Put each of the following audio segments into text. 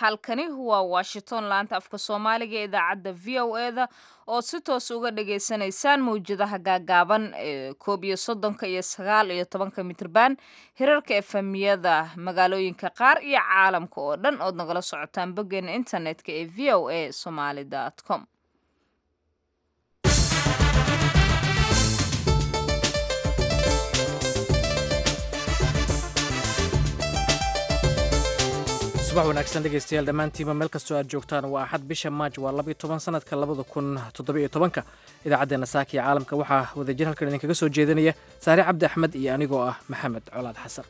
halkani waa washington laanta afka soomaaliga ee idaacadda v o e da oo si toos uga dhagaysanaysaan mawjadaha gaagaaban ee koob iyo soddonka iyo sagaal iyo tobanka mitrban hirarka efemiyada magaalooyinka qaar iyo caalamka oo dhan ood nagala socotaan boggeena internetka ee v o a somaly com subax wanaagsan dhegaystayaal dhammaantiinba meel kastoo aad joogtaan waa axad bisha maaj waa labayo toban sanadka labada kun toddobiyo tobanka idaacaddeena saaka iyo caalamka waxaa wadajir halkan idinkaga soo jeedinaya saare cabdi axmed iyo anigoo ah maxamed colaad xasan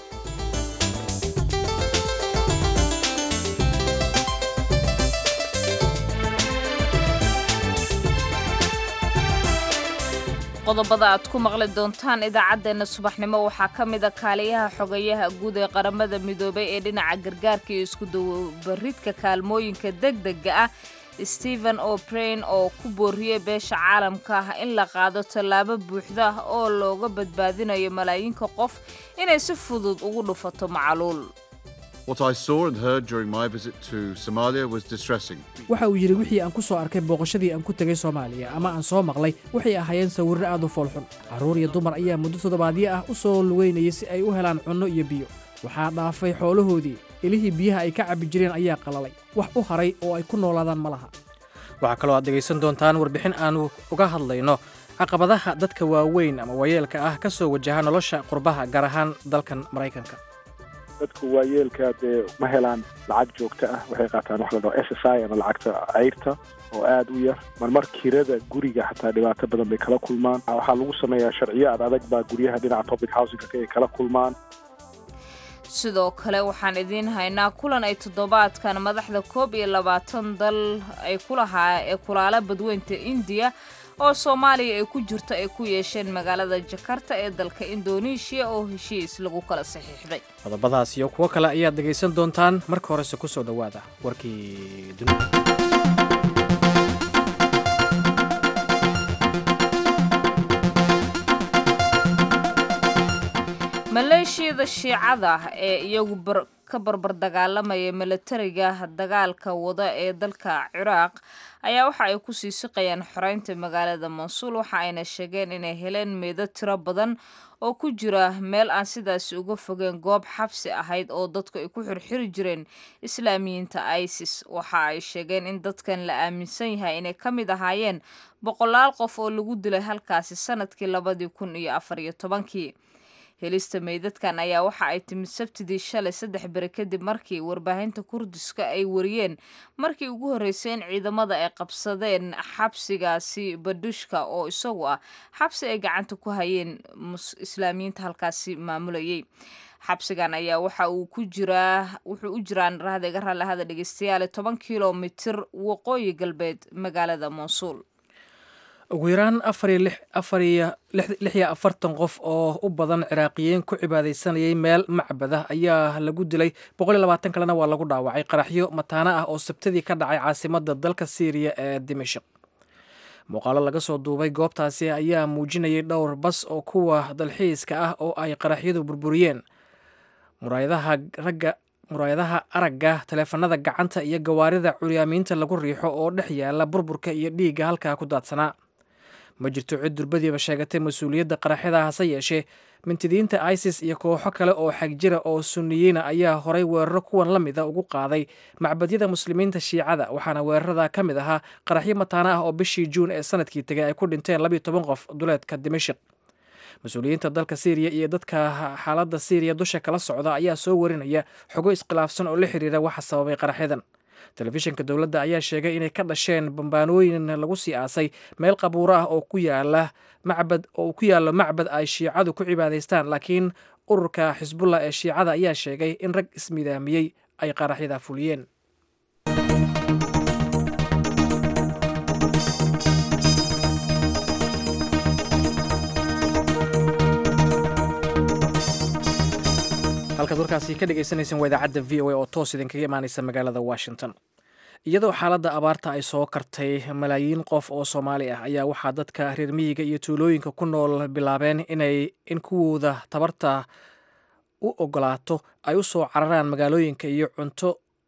qodobada aad ku maqli doontaan idaacaddeenna subaxnimo waxaa ka mida kaaliyaha xogayaha guud ee qaramada midoobay ee dhinaca gargaarka iyo iskudabaridka kaalmooyinka degdega ah stephen o'brain oo ku booriyey beesha caalamka ah in la qaado tallaabo buuxda oo looga badbaadinayo malaayiinka qof inay si fudud ugu dhufato macaluul waxa uu yidhi wixii aan ku soo arkay booqashadii aan ku tegay soomaaliya ama aan soo maqlay waxay ahaayeen sawirro aad u foolxun carruur iyo dumar ayaa muddo toddobaadyo ah u soo lugeynayay si ay u helaan cunno iyo biyo waxaa dhaafay xoolahoodii ilihii biyaha ay ka cabbi jireen ayaa qalalay wax u haray oo ay ku noolaadaan ma laha waxaa kaloo aad dhegaysan doontaan warbixin aanu uga hadlayno caqabadaha dadka waaweyn ama waayeelka ah ka soo wajaha nolosha qurbaha gaar ahaan dalkan maraykanka dadku waayeelka dee ma helaan lacag joogto ah waxay qaataan wax la dhaho s s i ama lacagta cayrta oo aada u yar marmar kirada guriga xataa dhibaato badan bay kala kulmaan waxaa lagu sameeyaa sharciyo ad adag baa guryaha dhinaca public housingka ay kala kulmaan sidoo kale waxaan idiin haynaa kulan ay toddobaadkan madaxda koob iyo labaatan dal ay kulahaa ee kulaala badweynta indiya oo soomaaliya ay ku jirto ay ku yeesheen magaalada jakarta ee dalka indoneeshiya oo heshiis lagu kala saxiixday qodobadaas iyo kuwo kale ayaad dhegaysan doontaan marka horese ku soo dhowaada warkii dunida maleeshiyada shiicada ee iyagu ka barbar dagaalamaya milatariga dagaalka wada ee dalka ciraaq ayaa waxa ay kusii siqayaan xoreynta magaalada mansuul waxa ayna sheegeen inay heleen meedo tiro badan oo ku jira meel aan sidaasi uga fogeen goob xabsi ahayd oo dadku ay ku xirxiri jireen islaamiyiinta isis waxa ay sheegeen in dadkan la aaminsan yahay inay ka mid ahaayeen boqolaal qof oo lagu dilay halkaasi sanadkii labadii kun iyo afar iyo tobankii helista meydadkan ayaa waxa ay timid sabtidii shalay saddex beri kadib markii warbaahinta kurdiska ay wariyeen markii ugu horreysay in ciidamada ay qabsadeen xabsigaasi badushka oo isagu ah xabsi ay gacanta ku hayeen islaamiyiinta halkaasi maamulayay xabsigan ayaa waxa uu ku jiraa wuxuu u jiraan rahda iga raallahada dhegeystayaale toban kilomitir waqooyi galbeed magaalada monsuul ugu yaraan afariyo lix iyo afartan qof oo u badan ciraaqiyiin ku cibaadaysanayay meel macbada ayaa lagu dilay boqol iyo labaatan kalena waa lagu dhaawacay qaraxyo mataano ah oo sabtadii ka dhacay caasimadda dalka syriya ee dimashik muuqaalo laga soo duubay goobtaasi ayaa muujinayay dhowr bas oo kuwa dalxiiska ah oo ay qaraxyadu burburiyeen muraayadaha ragga muraayadaha aragga taleefanada gacanta iyo gawaarida curyaamiinta lagu riixo oo dhex yaala burburka iyo dhiigga halkaa ku daadsanaa ma jirto cid durbadiiba sheegatay mas-uuliyadda qaraxyada hase yeeshee mintidiinta isis iyo kooxo kale oo xagjira oo sunniyiina ayaa horay weeraro kuwan la mida ugu qaaday macbadyada muslimiinta shiicada waxaana weerarada ka mid ahaa qaraxyo mataano ah oo bishii juun ee sanadkii tegay ay ku dhinteen labiyo toban qof duleedka dimashik mas-uuliyiinta dalka syriya iyo dadka xaaladda syriya dusha kala socda ayaa soo warinaya xogo iskhilaafsan oo la xiriira waxa sababay qaraxyadan telefishinka dowladda ayaa sheegay inay ka dhasheen bambaanooyin lagu sii aasay meel qabuuro ah oo ku yaala macbad oo ku yaallo macbad ay shiicadu ku cibaadaystaan laakiin ururka xisbullah ee shiicada ayaa sheegay in rag ismidaamiyey ay qaraxyada fuliyeen halkaad warkaasi ka dhegeysaneyseen waa idaacadda v o a oo toos idinkaga imaaneysa magaalada washington iyadoo xaaladda abaarta ay soo kartay malaayiin qof oo soomaali ah ayaa waxaa dadka reer miyiga iyo tuulooyinka ku nool bilaabeen inay in kuwooda tabarta u ogolaato ay u soo cararaan magaalooyinka iyo cunto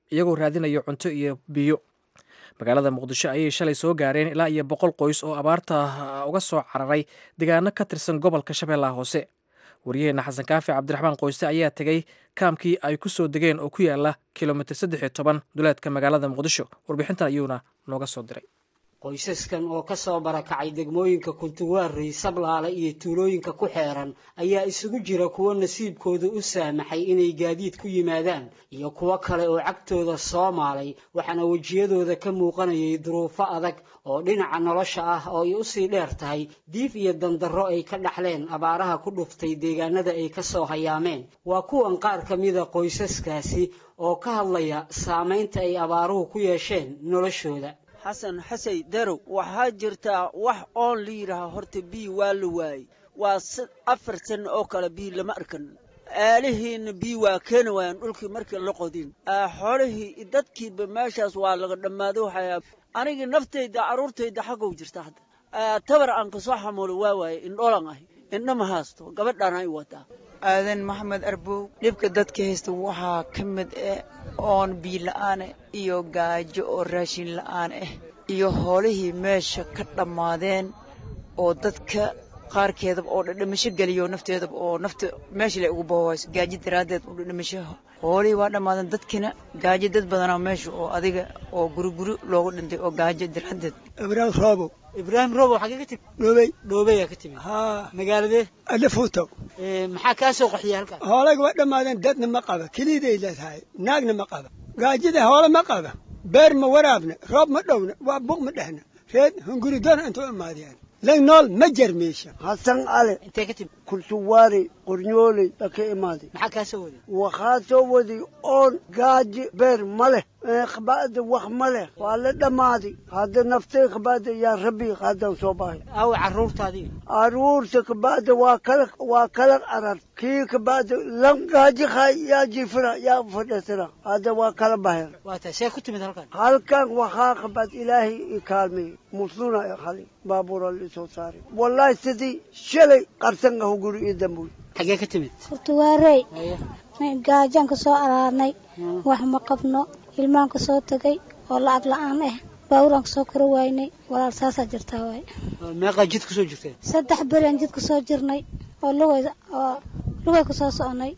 iyagoo raadinaya cunto iyo biyo magaalada muqdisho ayay shalay soo gaareen ilaa iyo boqol qoys oo abaarta uga soo cararay deegaano ka tirsan gobolka shabeellaha hoose wariyaheenna xasan kaafi cabdiraxmaan qoyste ayaa tegey kaamkii ay ku soo degeen oo ku yaala kilomitir saddex iyo toban duleedka magaalada muqdisho warbixintan ayuuna nooga soo diray qoysaskan oo ka soo barakacay degmooyinka kuntuwaarey sablaale iyo tuulooyinka ku xeeran ayaa isugu jira kuwo nasiibkooda u saamaxay inay gaadiid ku yimaadaan iyo kuwo kale oo cagtooda soo maalay waxaana wejiyadooda ka muuqanayay duruufo adag oo dhinaca nolosha ah oo ay usii dheer tahay diif iyo dandarro ay ka dhaxleen abaaraha ku dhuftay deegaanada ay ka soo hayaameen waa kuwan qaar ka mida qoysaskaasi oo ka hadlaya saamaynta ay abaaruhu ku yeesheen noloshooda xasan xasay darow waxaa jirtaa wax oon la yidhaaha horta bii waa la waayey waa afar sanno oo kale bii lama arkan aalihiinna bii waa keeni waayaan dhulkii markii la qodin xoolihii dadkiiba meeshaas waa laga dhammaado waxaa anigii naftayda carruurtayda xaggow jirta hadda tabar aan kasoo xamuulo waa waaye indholan ahi indho ma haasto gabadhaana ay wadaa aadan maxamed arbow dhibka dadka haysta waxaa ka mid ah oon biyo la'aane iyo gaajo oo raashin la'aan ah iyo hoolihii meesha ka dhammaadeen oo dadka qaarkeedaba oo dhadhamasho geliyo nafteedaba oo nafta meesha la ugu boohayso gaajo daraaddeed oo dhadhamasho hoolihii waa dhammaadeen dadkina gaajo dad badanaa meesha oo adiga oo guriguri loogu dhintay oo gaajo daraaddeed ibraahim roobow ibraahim roobow xagee ka timi dhoobey dhoobeyaa ka timi haa magaaladee adafuutow maxaa kaa soo qaxiyay halkaas hoolayga waa dhammaadeen dadna ma qaba keliday leedahay naagna ma qaba gaajada hoole ma qaba beer ma waraabna roob ma dhowna waa buuq ma dhehna reed hunguri doona intuu imaadiyaan lan nool ma jarmeesha hasan ale intee ka timi kursuwaari qornyooley baa ka imaaday maxaa kaa soo waday waxaa soo waday oon gaaji beer ma leh khabaada wax ma leh waa la dhammaaday hadda naftay khabaada yaa rabbi haddaan soo bahay aawe carruurtaadii aruurta kabaada waa kala waa kala arar kii kabaada lan gaaji khay yaa jifira yaa fadhisira hadda waa kala baher waa tahay see ku timid halkan halkan waxaa kabaad ilaahay i kaalmeeyey musluna i khali baabuura lisoo saaray wallahi sidii shalay qarsan ah guri ii dambuy xagee ka timid hortuwaarey gaajaan ka soo araarnay wax ma qabno ilmaan ka soo tegay oo lacag la-aan ah baawuraan ka soo koro waynay walaal saasaa jirtaa waay meeqaa jid kusoo jirteen saddex beriaan jid kusoo jirnay oo lugay oo lugay kusoo soconay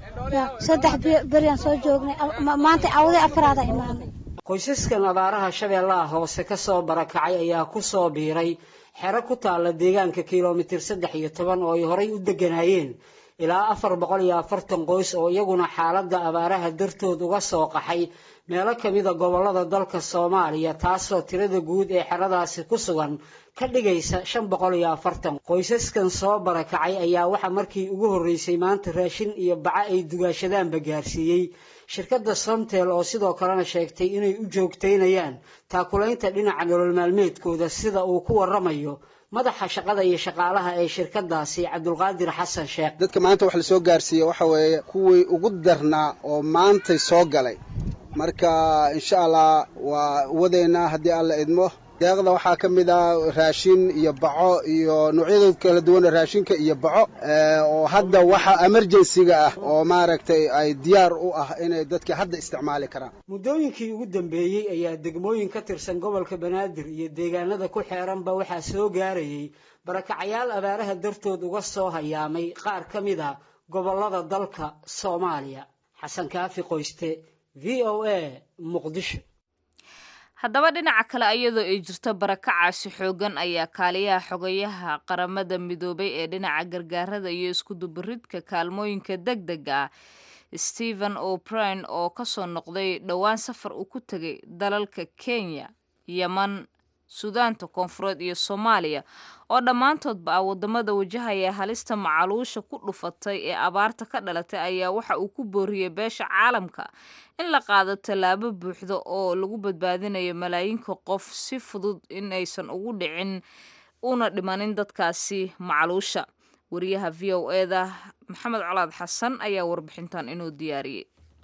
saddex beriaan soo joognay maanta cawday afaraada imaanay qoysaskan abaaraha shabeellaha hoose ka soo barakacay ayaa ku soo biiray xero ku taalla deegaanka kilomitir saddex iyo toban oo ay horay u degganaayeen ilaa afar boqol iyo afartan qoys oo iyaguna xaaladda abaaraha dartood uga soo qaxay meelo ka mida gobollada dalka soomaaliya taasoo tirada guud ee xeradaasi ku sugan ka dhigaysa shan boqol iyo afartan qoysaskan soo barakacay ayaa waxaa markii ugu horreysay maanta raashin iyo baco ay dugaashadaanba gaarsiiyey shirkadda somtel oo sidoo kalena sheegtay inay u joogtaynayaan taakulaynta dhinaca nolol maalmeedkooda sida uu ku warramayo madaxa shaqada iyo shaqaalaha ee shirkadaasi cabdulqaadir xasan sheekh dadka maanta wax lasoo gaarsiiye waxa weeye kuwii ugu darnaa oo maantay soo galay marka insha allah waa wadeynaa haddii alla idmo deeqda waxaa ka mid ah raashin iyo baco iyo noocyada kala duwana raashinka iyo baco oo hadda waxa emerjensiga ah oo maaragtay ay diyaar u ah inay dadka hadda isticmaali karaan muddooyinkii ugu dambeeyey ayaa degmooyin ka tirsan gobolka banaadir iyo deegaanada ku xeeranba waxaa soo gaarayay barakacayaal abaaraha dartood uga soo hayaamay qaar ka mid a gobollada dalka soomaaliya xasan kaafi qoyste v o a muqdisho haddaba dhinaca kale iyadoo ay jirto barakacaasi xoogan ayaa kaaliyaha xogayaha qaramada midoobay ee dhinaca gargaarada iyo iskudubaridka kaalmooyinka deg dega ah stephen o'brien oo kasoo noqday dhowaan safar uu ku tegay dalalka kenya yeman suudaanta koonfureed iyo soomaaliya oo dhammaantoodba ah wadamada wajahaya halista macaluusha ku dhufatay ee abaarta ka dhalatay ayaa waxa uu ku booriyey beesha caalamka in la qaado tallaabo buuxda oo lagu badbaadinayo malaayiinka qof si fudud in aysan ugu dhicin una dhimanin dadkaasi macaluusha wariyaha v o eda maxamed colaad xasan ayaa warbixintan inuu diyaariyey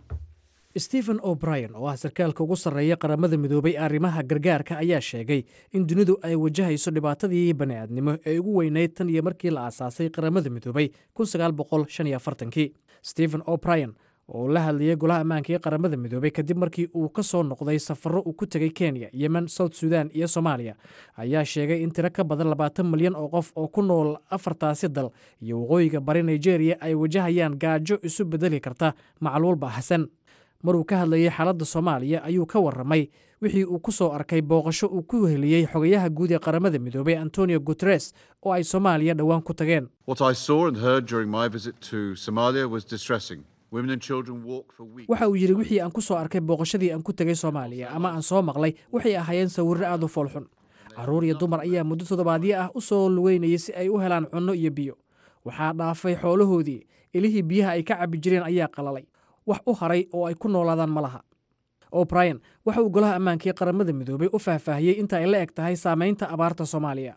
stephen o'brien oo ah sarkaalka ugu sarreeya qaramada midoobay arrimaha gargaarka ayaa sheegay in dunidu ay wajahayso dhibaatadii bani'aadnimo ee ugu weynayd tan iyo markii la aasaasay qaramada midoobay kii stephen o'brien oo la hadlayay golaha ammaanka ee qaramada midoobey kadib markii uu ka soo noqday safarro uu ku tegay kenya yemen south sudan iyo soomaaliya ayaa sheegay in tiro ka badan labaatan milyan oo qof oo ku nool afartaasi dal iyo waqooyiga bari nigeria ay wajahayaan gaajo isu bedeli karta macluul baahsan maruu ka hadlayay xaaladda soomaaliya ayuu ka warramay wixii uu ku soo arkay booqasho uu ku heliyey xogayaha guud ee qaramada midoobey antonio guteres oo ay soomaaliya dhowaan ku tageen waxa uu yidhi wixii aan ku soo arkay booqashadii aan ku tegay soomaaliya ama aan soo maqlay waxay ahaayeen sawirro aad u foolxun carruur iyo dumar ayaa muddo toddobaadyo ah u soo lugeynayay si ay u helaan cunno iyo biyo waxaa dhaafay xoolahoodii ilihii biyaha ay ka cabbi jireen ayaa qalalay wax u haray oo ay ku noolaadaan ma laha o'brien waxa uu golaha ammaanka ee qaramada midoobey u faahfaahiyey inta ay la eg tahay saamaynta abaarta soomaaliya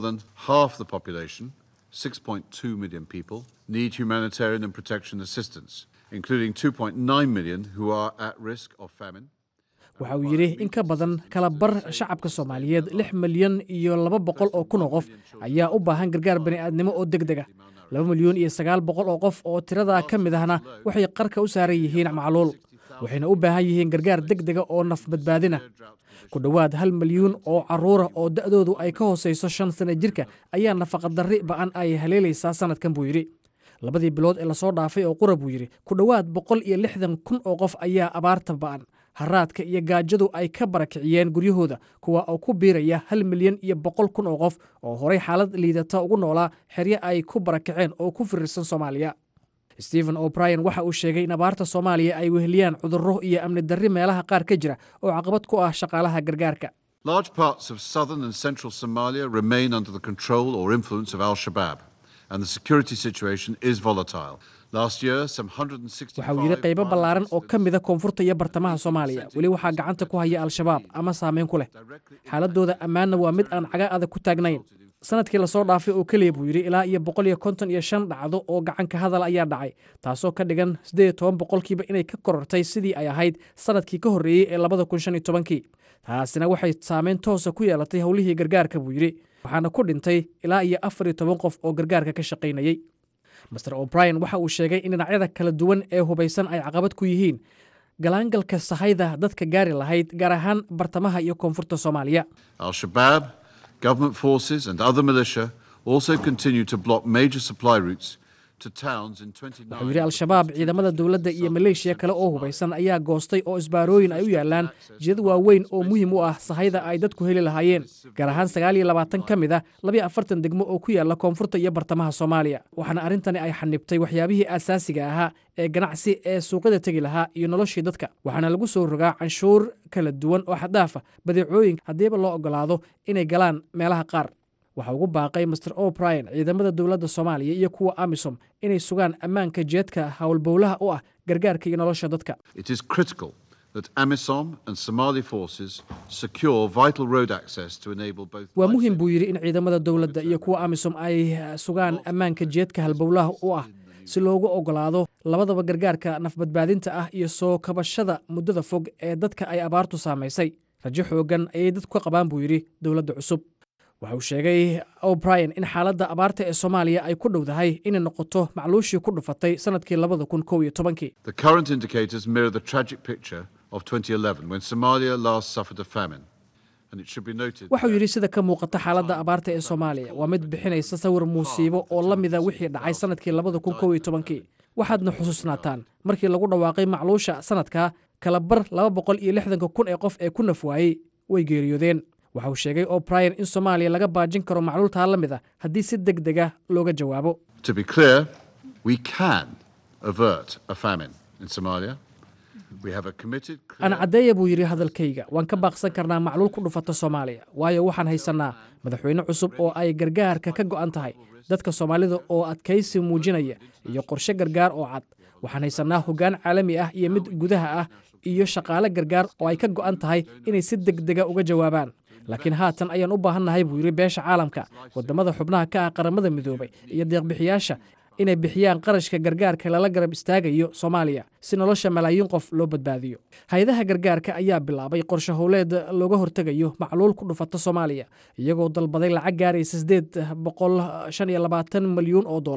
need humanitarian and protection assistance, including 2.9 million who are at risk of famine. waxa uu yidhi in ka badan kala bar shacabka soomaaliyeed lix milyan iyo laba boqol oo kun oo qof ayaa u baahan gargaar bani'aadnimo oo deg deg ah laba milyan iyo sagaal boqol oo qof oo tiradaa ka mid ahna waxay qarka u saaran yihiin macluul waxayna u baahan yihiin gargaar deg dega oo naf badbaadina ku dhowaad hal milyuun oo carruura oo da'doodu ay ka hoosayso shan sana jirka ayaa nafaqadarri ba'an ay haleelaysaa sannadkan buu yidhi labadii bilood ee lasoo dhaafay oo qura buu yidhi ku dhowaad boqol iyo lixdan kun oo qof ayaa abaarta ba'an haraadka iyo gaajadu ay ka barakiciyeen guryahooda kuwa oo ku biiraya hal milyan iyo boqol kun oo qof oo horay xaalad liidata ugu noolaa xeryo ay ku barakaceen oo ku firirsan soomaaliya stephen o'brien waxa uu sheegay in abaarta soomaaliya ay weheliyaan cudurro iyo amni darri meelaha qaar ka jira oo caqabad ku ah shaqaalaha gargaarka Large parts of southern and central Somalia remain under the control or influence of Al Shabaab, and the security situation is volatile. Last year, some 165 waxa uu yidhi qaybo ballaaran oo ka mida koonfurta iyo bartamaha soomaaliya weli waxaa gacanta ku haya al-shabaab ama saameyn ku leh xaaladooda ammaanna waa mid aan caga adag ku taagnayn sanadkii lasoo dhaafay oo keliya buu yidhi ilaa iyo boqol iyo konton iyo shan dhacdo oo gacanka hadal ayaa dhacay taasoo ka dhigan siddeed iyo toban boqolkiiba inay ka korortay sidii ay ahayd sanadkii ka horreeyey ee labada kun shan iyo tobankii taasina waxay saameyn toosa ku yeelatay howlihii gargaarka buu yidhi waxaana ku dhintay ilaa iyo afar iyo toban qof oo gargaarka ka shaqaynayey master o'brien waxa uu sheegay in dhinacyada kala duwan ee hubaysan ay caqabad ku yihiin galaangalka sahayda dadka gaari lahayd gaar ahaan bartamaha iyo koonfurta soomaaliya Al Shabaab, government forces, and other militia also continue to block major supply routes to towns in 29 wuxuu yidhi al-shabaab ciidamada dowladda iyo maleeshiya kale oo hubaysan ayaa goostay oo isbaarooyin ay u yaalaan jidad waaweyn oo muhiim u ah sahayda ay dadku heli lahaayeen gaar ahaan sagaal iyo labaatan ka mid ah labiyo afartan degmo oo ku yaala koonfurta iyo bartamaha soomaaliya waxaana arrintani ay xanibtay waxyaabihii asaasiga ahaa ee ganacsi ee suuqyada tegi lahaa iyo noloshii dadka waxaana lagu soo rogaa canshuur kala duwan oo xaddaafa badeecooyin haddiiba loo ogolaado inay galaan meelaha qaar waxaa ugu baaqay master o'brien ciidamada dowladda soomaaliya iyo kuwa amisom inay sugaan ammaanka jeedka howlbowlaha u ah gargaarka iyo nolosha dadka It is critical that AMISOM and Somali forces secure vital road access to enable both waa muhiim buu yidhi in ciidamada dowladda iyo kuwa amisom ay sugaan ammaanka jeedka halbowlaha u ah si loogu ogolaado labadaba gargaarka nafbadbaadinta ah iyo soo kabashada muddada fog ee dadka ay abaartu saamaysay rajo xoogan ayay dadku ka qabaan buu yidhi dowladda cusub waxa uu sheegay o'brien in xaaladda abaarta ee soomaaliya ay ku dhowdahay inay noqoto macluushii ku dhufatay sannadkii labada kun kow iyo tobankii The current indicators mirror the tragic picture of 2011 when Somalia last suffered a famine. And it should be noted waxau yidhi sida ka muuqata xaaladda abaarta ee soomaaliya waa mid bixinaysa sawir muusiibo oo la mida wixii dhacay sannadkii labada kun kow iyo tobankii waxaadna xusuusnaataan markii lagu dhawaaqay macluusha sannadka kala bar laba boqol iyo lixdanka kun ee qof ee ku naf waayey way geeriyoodeen waxa uu sheegay o'brien in soomaaliya laga baajin karo macluultaa la mid a haddii si deg dega looga jawaabo To be clear, we can avert a famine in Somalia. We have a committed aan caddeeya buu yidhi hadalkayga waan ka baaqsan karnaa macluul ku dhufata soomaaliya waayo waxaan haysannaa madaxweyne cusub oo ay gargaarka ka go'an tahay dadka soomaalida oo adkaysi muujinaya iyo qorshe gargaar oo cad waxaan haysannaa hoggaan caalami ah iyo mid gudaha ah iyo shaqaale gargaar oo ay ka go'an tahay inay si deg dega uga jawaabaan laakiin haatan ayaan u baahannahay buu yidhi beesha caalamka waddamada xubnaha ka ah qaramada midoobay iyo deeqbixiyaasha inay bixiyaan qarashka gargaarka lala garab istaagayo soomaaliya si nolosha malaayiin qof loo badbaadiyo hay-adaha gargaarka ayaa bilaabay qorshe howleed looga hortegayo macluul ku dhufata soomaaliya iyagoo dalbaday lacag gaaraysa sideed boqol shan iyo labaatan milyuun oo dollar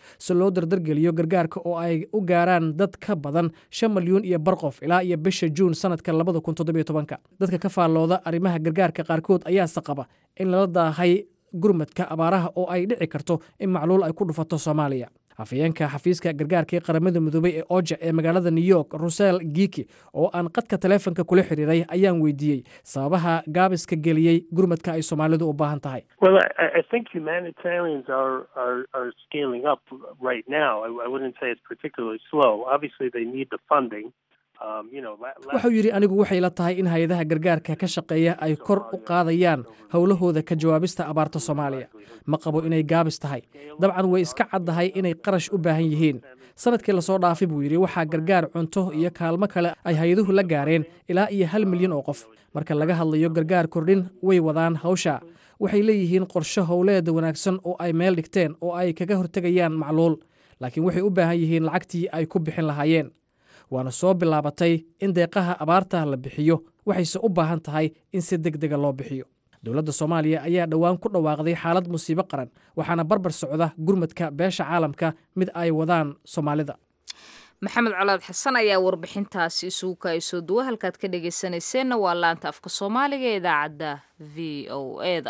si loo dardargeliyo gargaarka oo ay u gaaraan dad ka badan shan milyuun iyo bar qof ilaa iyo bisha juun sanadka labada kun toddobiyo tobanka dadka ka faallooda arrimaha gargaarka qaarkood ayaase qaba in lala daahay gurmadka abaaraha oo ay dhici karto in macluul ay ku dhufato soomaaliya afayeenka xafiiska gargaarka ee qaramada midoobey ee oja ee magaalada new york rusel giki oo aan qadka taleefonka kula xiriiray ayaan weydiiyey sababaha gaabiska geliyey gurmadka ay soomaalidu u baahan tahay Well, I, I think humanitarians are, are, are scaling up right now. I, I wouldn't say it's particularly slow. Obviously, they need the funding. Um, you know, la- la- wuxuu yidhi anigu waxay la tahay in hay-adaha gargaarka ka shaqeeya ay kor u qaadayaan howlahooda ka jawaabista abaarta soomaaliya ma qabo inay gaabis tahay dabcan way iska caddahay inay qarash u baahan yihiin sanadkii lasoo dhaafay buu yidhi waxaa gargaar cunto iyo kaalmo kale ay hay-aduhu la gaareen ilaa iyo hal milyan oo qof marka laga hadlayo gargaar kordhin way wadaan hawsha waxay leeyihiin qorshe howleeda wanaagsan oo ay meel dhigteen oo ay kaga hortegayaan macluul laakiin waxay u baahan yihiin lacagtii ay ku bixin lahaayeen waana soo bilaabatay in deeqaha abaarta la bixiyo waxayse u baahan tahay in si deg dega loo bixiyo dowladda soomaaliya ayaa dhowaan ku dhawaaqday xaalad musiibo qaran waxaana barbar socda gurmadka beesha caalamka mid ay wadaan soomaalida maxamed colaad xasan ayaa warbixintaasi isugu kaayso duwa halkaad ka dhegaysanayseena waa laanta afka soomaaliga ee idaacadda v o eda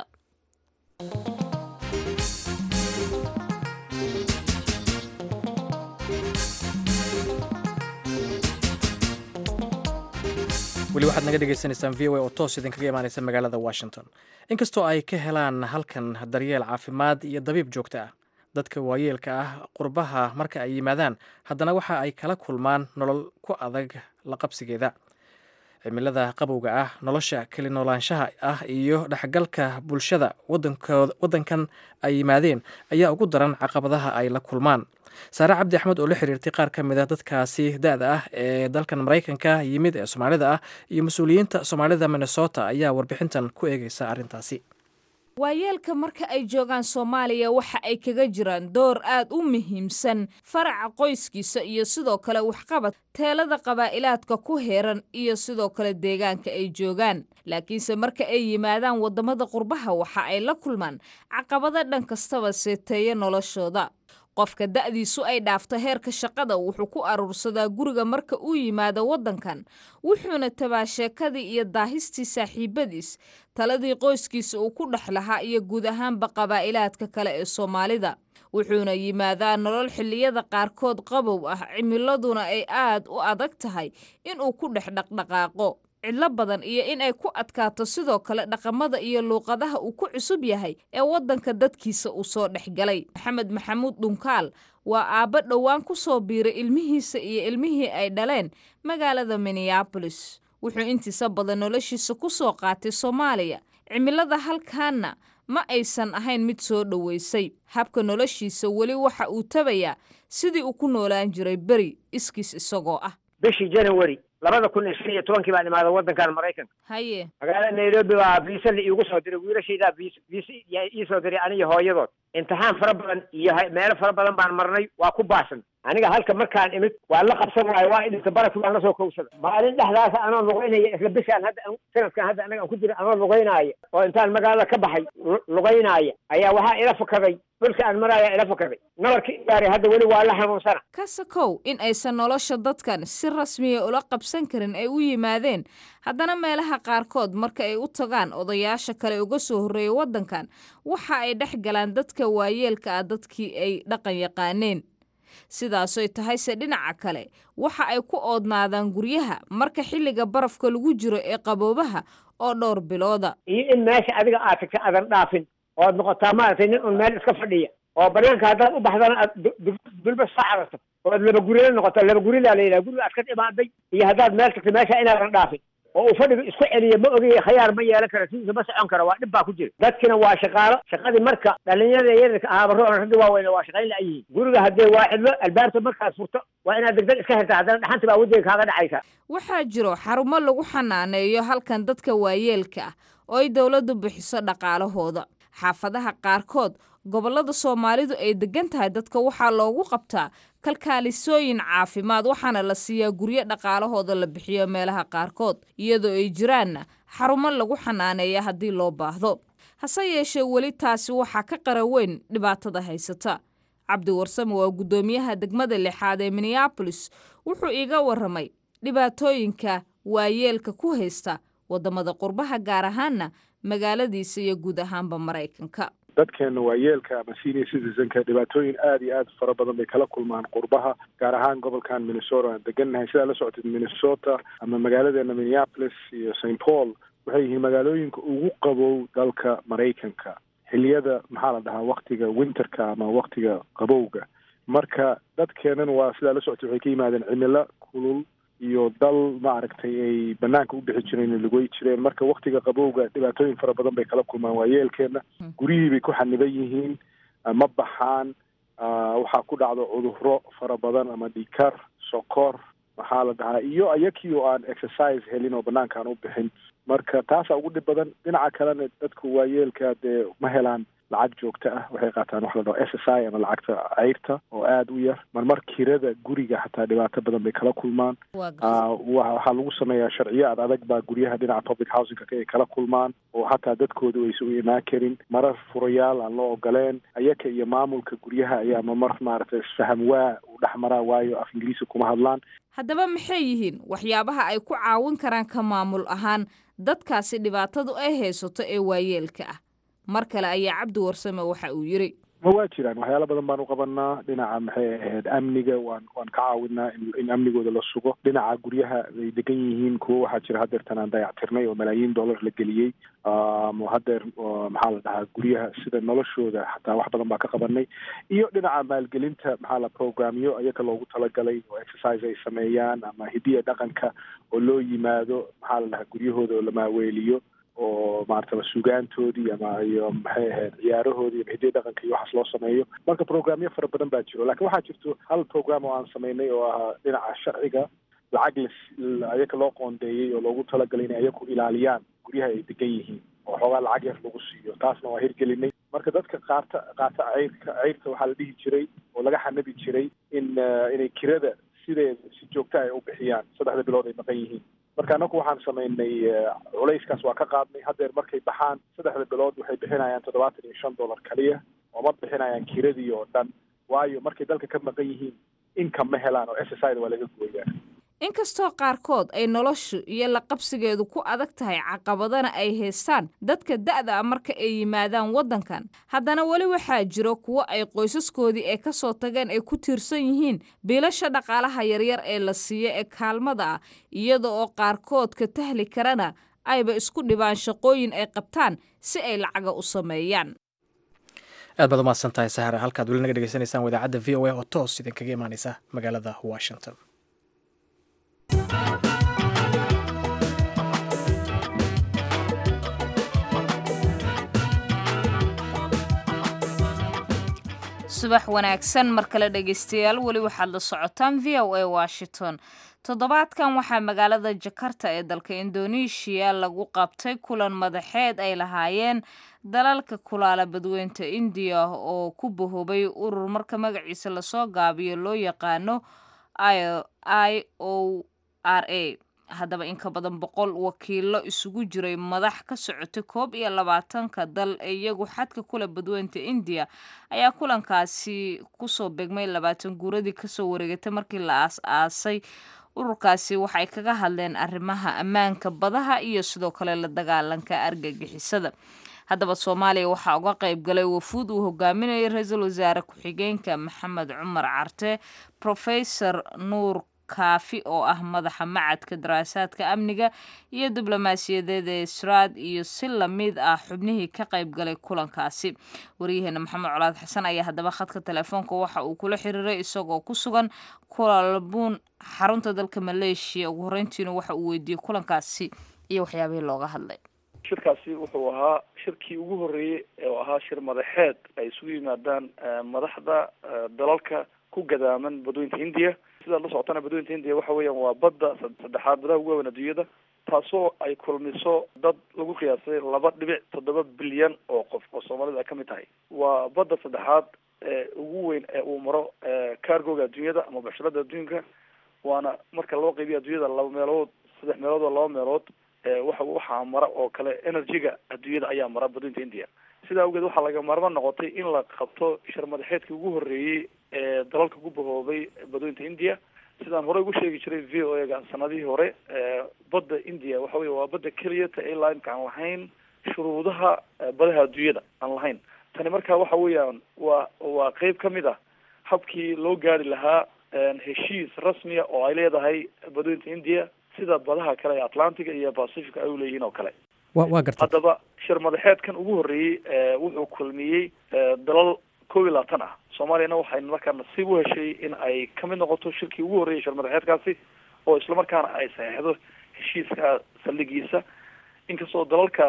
weli waxaad naga dhegaysanaysaan v o a oo toos idinkaga imaanaysa magaalada washington inkastoo ay ka helaan halkan daryeel caafimaad iyo dabiib joogto ah dadka waayeelka ah qurbaha marka ay yimaadaan haddana waxa ay kala kulmaan nolol ku adag la qabsigeeda cimilada qabowga ah nolosha keli noolaanshaha ah iyo dhexgalka bulshada wadankooda wadankan ay yimaadeen ayaa ugu daran caqabadaha ay la kulmaan saare cabdi axmed oo la xiriirtay qaar ka mid a dadkaasi da-da ah ee dalkan maraykanka yimid ee soomaalida ah iyo mas-uuliyiinta soomaalida minnesota ayaa warbixintan ku eegeysa arrintaasi waayeelka marka ay joogaan soomaaliya waxa ay kaga jiraan door aad u muhiimsan faraca qoyskiisa iyo sidoo kale waxqabad teelada qabaa'ilaadka ku heeran iyo sidoo kale deegaanka ay joogaan laakiinse marka ay yimaadaan waddamada qurbaha waxa ay la kulmaan caqabado dhan kastaba seeteeya noloshooda qofka da'diisu ay dhaafto heerka shaqada wuxuu ku aruursadaa guriga marka uu yimaado waddankan wuxuuna tabaa sheekadii iyo daahistii saaxiibadiis taladii qoyskiisa uu ku dhex lahaa iyo guud ahaanba qabaa'ilaadka kale ee soomaalida wuxuuna yimaadaa nolol xilliyada qaarkood qabow ah cimiladuna ay aad u adag tahay inuu ku dhex dhaqdhaqaaqo cidlo badan iyo in ay ku adkaato sidoo kale dhaqamada iyo luuqadaha uu ku cusub yahay ee waddanka dadkiisa uu soo dhex galay maxamed maxamuud dhunkaal waa aabbo dhowaan ku soo biiray ilmihiisa iyo ilmihii ay dhaleen magaalada minneabolis wuxuu intiisa badan noloshiisa ku soo qaatay soomaaliya cimilada halkaanna ma aysan ahayn mid soo dhoweysay habka noloshiisa weli waxa uu tabayaa sidii uu ku noolaan jiray beri iskiis isagoo ah bishii january labada kun iyo shan iyo tobankii baan imaaday waddankan maraykanka haye magaalada nairobi baa viisa la iigu soo diray wiilashaydaa viis viisa yaa iisoo diray aniyo hooyadood imtixaan fara badan iyo hay- meelo fara badan baan marnay waa ku baasan aniga halka markaan imid waa la qabsan waayo waa idhinta barafki baan la soo kowsada maalin dhexdaasa anoo lugaynaya isla bishaan hadda an- sanadkan hadda anaga aan ku jira anoo lugaynaya oo intaan magaalada ka baxay lu- lugaynaya ayaa waxaa ila fakaday dhulka aan maraya ila fakaday nabarkii gaaray hadda weli waa la xanuunsana kasakow in aysan nolosha dadkan si rasmiya ula qabsan karin ay u yimaadeen haddana meelaha qaarkood marka ay u tagaan odayaasha kale uga soo horreeya waddankan waxa ay dhex galaan dadka waayeelka ah dadkii ay dhaqan yaqaaneen sidaasoy tahayse dhinaca kale waxa ay ku oodnaadaan guryaha marka xilliga barafka lagu jiro ee qaboobaha oo dhowr bilooda iyo in meesha adiga aad tagta aadan dhaafin ood noqotaa maaragtay nin un meel iska fadhiya oo banaanka haddaad u baxdana aad du- du- dulba soo cararto ood laba gurila noqoto laba guridaa la yidhaha guriga aad ka imaaday iyo haddaad meel tagta meesha inaadan dhaafin oo uu fadhiga isku celiya ma ogaya khayaar ma yeelan kara sidiisa ma socon kara waa dhib baa ku jira dadkina waa shaqaalo shaqadii marka dhalinyarada yaryarka ahaaba roon ragga waaweyne waa shaqayn la yihiin guriga haddee waa cidlo albaabta markaad furto waa inaad degdeg iska xirta haddana dhaxanti baa wajiga kaaga dhacaysa waxaa jiro xarumo lagu xanaaneeyo halkan dadka waayeelka ah oo ay dowladdu bixiso dhaqaalahooda xaafadaha qaarkood gobollada soomaalidu ay degan tahay dadka waxaa loogu qabtaa kalkaalisooyin caafimaad waxaana la siiyaa guryo dhaqaalahooda la bixiyo meelaha qaarkood iyadoo ay jiraanna xarumo lagu xanaaneeya haddii loo baahdo hase yeeshee weli taasi waxaa ka qara weyn dhibaatada haysata cabdi warsame waa guddoomiyaha degmada lixaad ee minneabolis wuxuu iiga waramay dhibaatooyinka waayeelka ku haysta wadamada qurbaha gaar ahaana magaaladiisa iyo guud ahaanba maraykanka dadkeena waayeelka ama senior citizenka dhibaatooyin aada iyo aad fara badan bay kala kulmaan qurbaha gaar ahaan gobolkan minnesota aan degannahay sidaa la socotid minnesota ama magaaladeena minneapolis iyo st paul waxay yihiin magaalooyinka ugu qabow dalka maraykanka xiliyada maxaa la dhahaa waktiga winterka ama waktiga qabowga marka dadkeenan waa sidaa la socotid waxay ka yimaadeen cimilo kulul iyo dal maaragtay ay banaanka u bixi jireen lagoy jireen marka waktiga qabowga dhibaatooyin fara badan bay kala kulmaan waayeelkeena guryihii bay ku xaniban yihiin ma baxaan waxaa ku dhacdo cudurro fara badan ama dhikar sokor maxaa la dhahaa iyo ayakii oo aan exercise helin oo banaanka aan u bixin marka taasaa ugu dhib badan dhinaca kalena dadka waayeelka dee ma helaan lacag joogto ah waxay qaataan waxa la dhaho s s i ama lacagta ceyrta oo aada u yar marmar kirada guriga xataa dhibaato badan bay kala kulmaan waxaa lagu sameeyaa sharciyo ad adag baa guryaha dhinaca public housingka ay kala kulmaan oo xataa dadkoodu aysan u imaan karin marar furayaal aan loo ogoleen ayaka iyo maamulka guryaha ayaa mamar maaragtay isfaham waa u dhex maraa waayo af ingiriisi kuma hadlaan haddaba maxay yihiin waxyaabaha ay ku caawin karaan ka maamul ahaan dadkaasi dhibaatadu ay haysato ee waayeelka ah mar kale ayaa cabdi warsame waxa uu yiri ma waa jiraan waxyaalo badan baan u qabanaa dhinaca maxay ahayd amniga waan waan ka caawinaa in in amnigooda la sugo dhinaca guryaha ay degan yihiin kuwo waxaa jira hadeertan aan dayactirnay oo malaayiin dollar la geliyey hadeer maxaa la dhahaa guryaha sida noloshooda xataa wax badan baa ka qabanay iyo dhinaca maalgelinta maxaa la programyo iyaka loogu talagalay oo exercise ay sameeyaan ama hidiya dhaqanka oo loo yimaado maxaa la dhahaa guryahooda oo la maaweeliyo oo maarata sugaantoodii ama iyo maxay ahayd ciyaarahoodii ama hidiya dhaqanka iyo waxaas loo sameeyo marka programyo fara badan baa jiro lakin waxaa jirto hal program oo aan sameynay oo ahaa dhinaca sharciga lacag la ayaka loo qoondeeyey oo loogu talagalay inay ayaku ilaaliyaan guryaha ay degan yihiin oo xoogaa lacag yar lagu siiyo taasna waa hirgelinay marka dadka qaata qaata ceyrka ceyrta waxaa la dhihi jiray oo laga xanabi jiray in inay kirada sideeda si joogta ay u bixiyaan saddexda bilood ay maqan yihiin marka anaku waxaan samaynay culayskaas waa ka qaadnay haddeer markay baxaan saddexda bilood waxay bixinayaan toddobaatan iyo shan dollar kaliya oo ma bixinayaan kiradii oo dhan waayo markay dalka ka maqan yihiin income ma helaan oo s s i da waa laga gooyaa inkastoo qaarkood ay noloshu iyo la qabsigeedu ku adag tahay caqabadana ay haystaan dadka da'da a marka ay yimaadaan waddankan haddana weli waxaa jiro kuwo ay qoysaskoodii ee ka soo tageen ay ku tiirsan yihiin biilasha dhaqaalaha yaryar ee la siiyo ee kaalmada ah iyada oo qaarkood ka tahli karana ayba isku dhibaan shaqooyin ay qabtaan si ay lacaga u sameeyaan aad baad umahadsan tahay sahara halkaad weli naga dhegeysanaysaan wadaacadda v o a oo toos idinkaga imaaneysa magaalada washington subax wanaagsan mar kale dhegaystayaal weli waxaad la socotaan v o a washington toddobaadkan waxaa magaalada jakarta ee dalka indoneeshiya lagu qabtay kulan madaxeed ay lahaayeen dalalka kulaala badweynta indiya oo ku bahoobay urur marka magaciisa lasoo gaabiyo loo yaqaano i o r a haddaba in ka badan boqol wakiilo isugu jiray madax ka socotay koob iyo labaatanka dal ee iyagu xadka kula badweynta indiya ayaa kulankaasi kusoo begmay labaatan guuradii kasoo wareegatay markii la aas-aasay ururkaasi waxay kaga hadleen arrimaha ammaanka badaha iyo sidoo kale la dagaalanka argagixisada haddaba soomaaliya waxaa uga qayb galay wafuud uu hogaaminayay ra-iisul wasaare ku-xigeenka maxamed cumar carte profesor nuur kaafi oo ah madaxa macadka daraasaadka amniga iyo diblomaasiyadeed ee israad iyo si lamid ah xubnihii ka qayb galay kulankaasi waryaheena maxamed colaad xasan ayaa haddaba khadka telefoonka waxa uu kula xiriiray isagoo ku sugan kulalbuun xarunta dalka maleeshiya ugu horeyntiina waxa uu weydiiyey kulankaasi iyo waxyaabihii looga hadlay shirkaasi wuxuu ahaa shirkii ugu horreeyey oo ahaa shir madaxeed ay isugu yimaadaan madaxda dalalka ku gadaaman badweynta hindiya sidaad la socotana badweynta hindiya waxa weeyaan waa badda saddexaad badaha ugu waaweyn adduunyada taasoo ay kulmiso dad lagu qiyaasay laba dhibic toddoba bilyan oo qof oo soomaalida ay ka mid tahay waa badda saddexaad ee ugu weyn ee uu maro cargoga adduunyada ama basharada adduunka waana marka loo qeybiyo adduunyada laba meelood saddex meelood oo laba meelood waxa waxaa mara oo kale energy-ga adduunyada ayaa mara badweynta india sidaa awgeed waxaa laga maarmaan noqotay in la qabto shir madaxeedkii ugu horreeyey ee dalalka ku bahoobay badweynta india sidaan horey ugu sheegi jiray v o a ga sanadihii hore badda india waxa weye waa badda keliya ta ilaa imka aan lahayn shuruudaha badaha adduunyada aan lahayn tani marka waxa weeyaan waa waa qeyb ka mid ah habkii loo gaari lahaa heshiis rasmiya oo ay leedahay badweynta india sida badaha kale ee atlantiga iyo pacifica ay uleeyihiin oo kale wa waa gartay haddaba shir madaxeedkan ugu horreeyey wuxuu kulmiyey dalal kow iyo labaatan ah soomaaliyana waxay markaa nasiib u heshay in ay kamid noqoto shirkii ugu horreeyay shir madaxeedkaasi oo islamarkaana ay saxeixdo heshiiska saldhigiisa inkastoo dalalka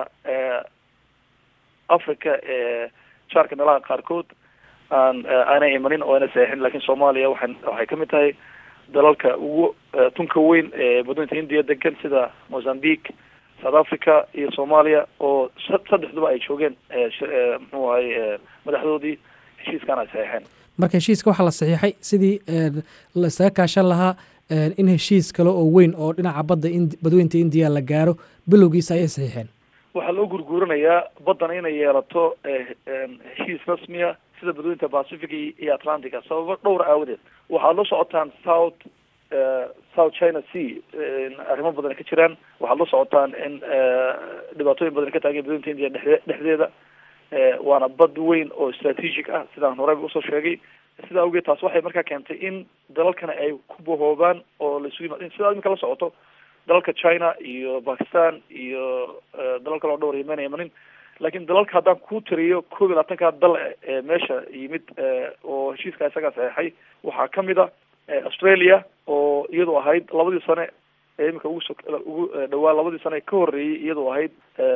africa ee jaarka meelaha qaarkood aan aanay imanin oo ayna saxeixin lakin soomaaliya waxay waxay kamid tahay dalalka ugu tunka weyn ee badweynta india degan sida mozambique south africa iyo soomaaliya oo saddexduba ay joogeen muxuu ahay madaxdoodii heshiiskan ay saxeixeen marka heshiiska waxaa la saxiixay sidii la isaga kaashan lahaa in heshiis kale oo weyn oo dhinaca badda badweynta indiya la gaaro bilowgiisa ayay saxiixeen waxaa loo gurguuranayaa baddana inay yeelato heshiis rasmiya sida badweynta pacific iyo atlantica sababo dhowr aawadeed waxaad la socotaan south south china sea arrimo badan ka jiraan waxaad la socotaan in dhibaatooyin badan ka taagan badweynta india dhexe dhexdeeda waana bad weyn oo strategic ah sidaan horeyba usoo sheegay sidaa awgeed taas waxay markaa keentay in dalalkana ay ku bahoobaan oo la isugu yimaad sidaa imika la socoto dalalka china iyo pakistan iyo dalal kale oo dhowr yemen imanin laakiin dalalka haddaan ku tiriyo koob iyo labaatanka dal ee meesha yimid oo heshiiska isagaa saxeixay waxaa kamid a australia oo iyadu ahayd labadii sane ee imika ugu so ugu dhawaa labadii sane ka horreeyey iyadoo ahayd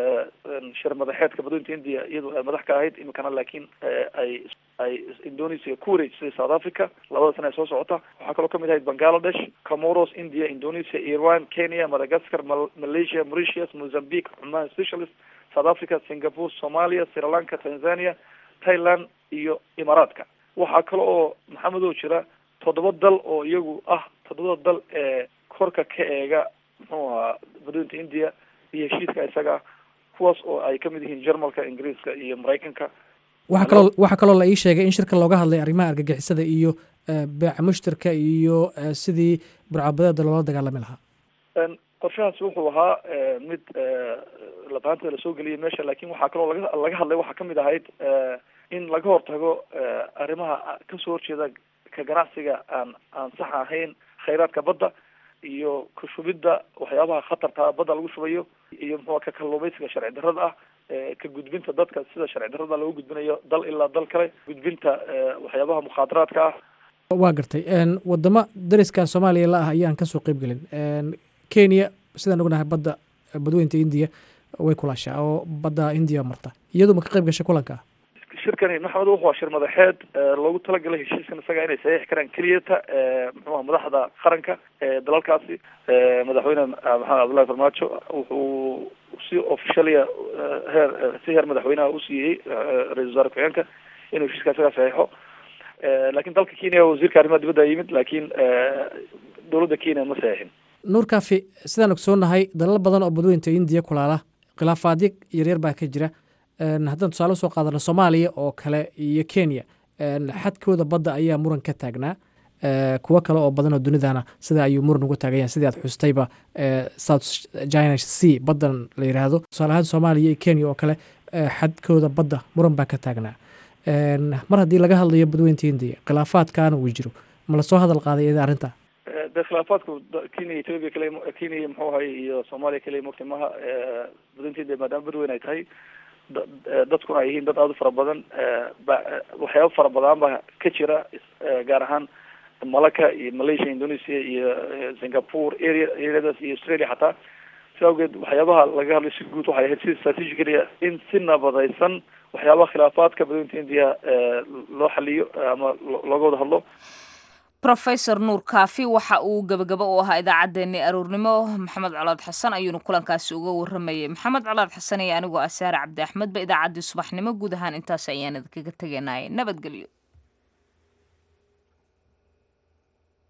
shir madaxeedka badweynta india iyadoo ay madax ka ahayd imikana laakiin ay ay indonesia ku wareejisay south africa labada sane ee soo socota waxaa kaloo kamid ahayd bangladesh comoros india indonesia iran kenya madagascar malaysia mauritius mozambique cuman specialist south africa singapore somalia sri lanka tanzania thailand iyo imaaraadka waxaa kale oo maxamedow jira toddoba dal oo iyagu ah toddobada dal ee korka ka eega muxuu ahaa badweynta india iyo heshiiska isaga kuwaas oo ay kamid yihiin jarmalka ingiriiska iyo maraykanka waxaa kaloo waxaa kaloo la ii sheegay in shirka looga hadlay arrimaha argagixisada iyo beeca mushtarka iyo sidii burcabadeeda loola dagaalami lahaa qorshahaasi wuxuu ahaa mid labaanta lasoo geliyay meesha lakin waxaa kaloo laga laga hadlay waxaa kamid ahayd in laga hortago arrimaha kasoo horjeeda ka ganacsiga aan aan sax ahayn khayraadka badda iyo ka shubidda waxyaabaha khatarta badda lagu shubayo iyo muxua ka kalluumaysiga sharci darrada ah ka gudbinta dadka sida sharci darrada looga gudbinayo dal ilaa dal kale gudbinta waxyaabaha mukhaadaraadka ah waa gartay wadamo dariskan soomaaliya la ah ayaan kasoo qeyb gelin kenya sidaan ognahay badda badweynta indiya way kulaashaa oo badda indiya marta iyadu ma ka qeyb gashay kulanka shirkani maxamed wuxuu waa shir madaxeed loogu talagalay heshiiskan isaga inay saxiix karaan keliyata muxuuha madaxda qaranka ee dalalkaasi madaxweyne maxamed cabdullahi farmaajo wuxuu si officialia heer si heer madaxweynaha usiiyey ra-isul wasaare ku-xigeenka inuu heshiiska isaga saxiixo lakin dalka kenya wasiirka arrimaha dibadda yimid lakin dowladda kenya ma saxiixin nuur kafi sidaan ogsoonahay dalal badan oo badweynta indiya kulaala khilaafaadyo yaryar baa ka jira haddaan tusaale usoo qaadano soomaaliya oo kale iyo kenya xadkooda badda ayaa muran ka taagnaa kuwo kale oo badan oo dunidana sida ayuu muran uga taagan yahay sidii aad xustayba south china sea baddan la yidhaahdo tusaale ahaan soomaaliya iyo kenya oo kale xadkooda badda muran baa ka taagnaa mar haddii laga hadlayo badweynta indiya khilaafaadkaana uu jiro ma lasoo hadal qaaday ida arrinta de khilaafaadku kenya ethoopia kale kenya muxuu ahay iyo soomaaliya kale mogta maha badweynta india maadaama badweyn ay tahay dadkuna ay yihiin dad aada u fara badan waxyaaba fara badan ba ka jira gaar ahaan malaka iyo malaysia indonesia iyo singapore area areadaas iyo australia xataa si awgeed waxyaabaha laga hadlay si guud waxay ahayd si strategicalia in si nabadaysan waxyaabaha khilaafaadka badweynta india loo xaliyo ama looga wada hadlo rofesor nuur kaafi waxa uu gebagabo u ahaa idaacaddeenii aruurnimo maxamed colaad xasan ayuunu kulankaasi uga waramayay maxamed colaad xasan iyo anigoo asaare cabdi axmedba idaacaddii subaxnimo guud ahaan intaas ayaan idinkaga teganayay nabadgelyo